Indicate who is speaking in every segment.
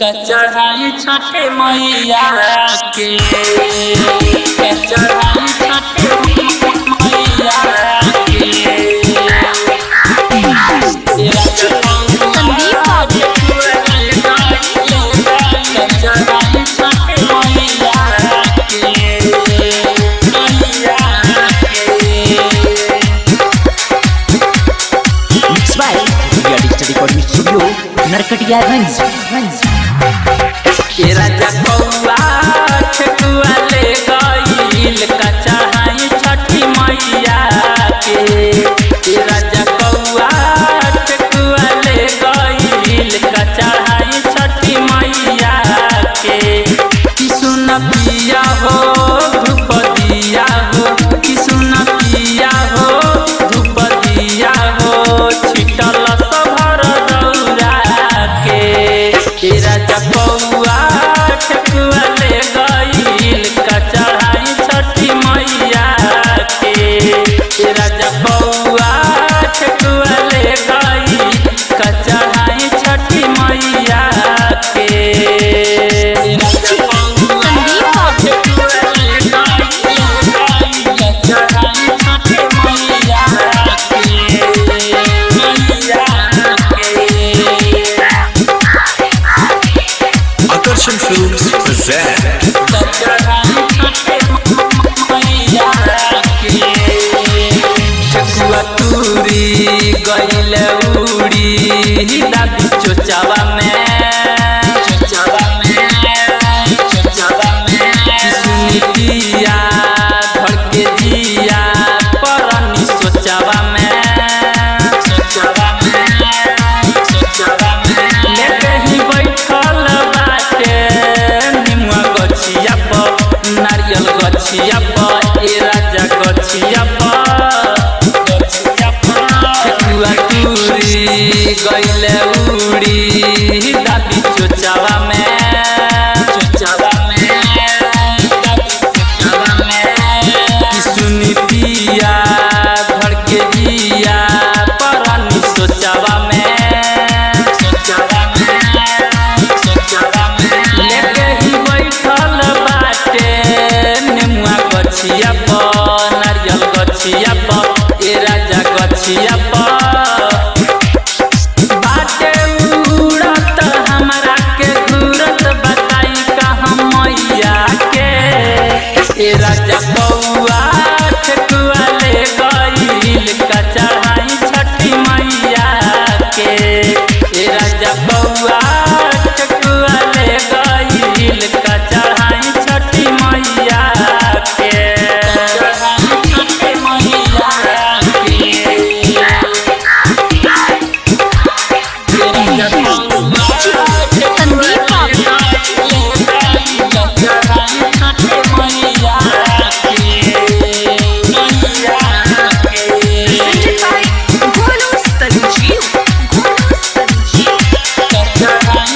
Speaker 1: चढ़ाई छठे मैया के चढ़ाई छठे मैया के तेरा
Speaker 2: संदीप बाबू।
Speaker 1: चढ़ाई छठे मैया के मैया के
Speaker 3: Mixed by India Digital Recording Studio, Narkatiyaganj.
Speaker 1: के राजा कौआ ठेकुआ ले गईल कचहाई छठी मैया के के राजा कौआ ठेकुआ ले गईल कचहाई छठी मैया के कि सुन पिया हो धूप दिया हो कि सुन पिया हो धूप दिया हो छिटल सभर दौरा के के राजा कौआ ठेकुआ ले गईल कचहाई छठी मैया के के राजा कौआ ठेकुआ ले गईल कचहाई छठी मैया के राजा
Speaker 2: संदीप बाबू।
Speaker 1: ठेकुआ ले गईल कचहाई छठी मैया के मैया के
Speaker 4: Akarshan Films present
Speaker 1: चकुआतूरी गईल उड़ी दादी चोचावा में चोचावा में चोचावा में सुनी दिया धड़ के जिया परनी सोचावा में सोचावा में सोचावा में लेके ही बैठल बाटे निमुआ गछिया पर नारियल गछिया पर ए राजा गछिया पर गछिया पर ठेकुआ टूरी गइले उड़ी दादी चोचावा में चोचावा में दादी चोचावा में कि सुनी पिया धड़ के जिया परनी सोचावा में सोचावा में सोचावा में लेके ही बैठल बाटे नेमुआ गछिया पर नारियल गछिया पर ए राजा गछिया पर बाटे उड़त हमरा के घूरत बताई कहाँ मैया के ए राजा बौआ ठेकुआ ले गईल कचहाई छठी मैया के ए राजा बौआ ठेकुआ ले गईल कचहाई छठी मैया के कचहाई छठी मैया के
Speaker 2: संदीप बाबू। Presented by Golu Sanjeev. Golu Sanjeev.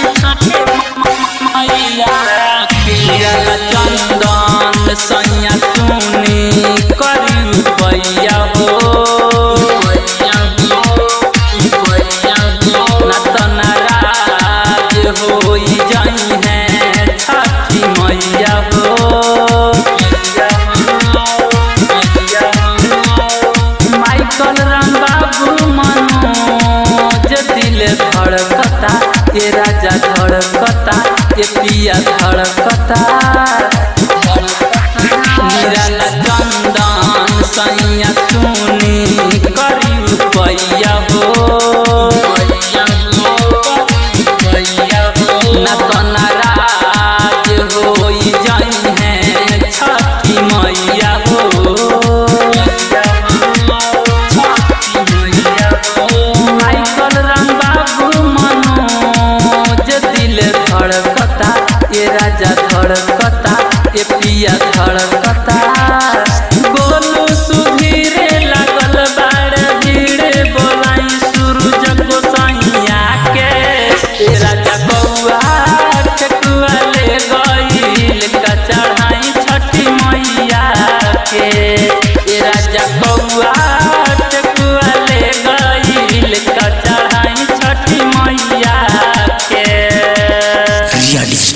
Speaker 1: चंदन सैया सुनी करी पैया हो ना तो नाराज होई जाई है छठी मैया हो माइकल राम बाबू मनोज दिल धड़कता ये राजा धड़कता ये पिया धड़कता निराला चंदन सैया सुनी करी पैया हो ना तो नाराज होई जाई है छठी मैया हो माइकल राम बाबू मनोज दिल धड़कता ये राजा धड़कता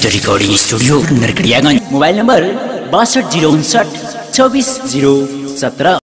Speaker 3: digital recording studio Narkatiaganj mobile number बासठ जीरो उनसठ चौबीस जीरो सत्रह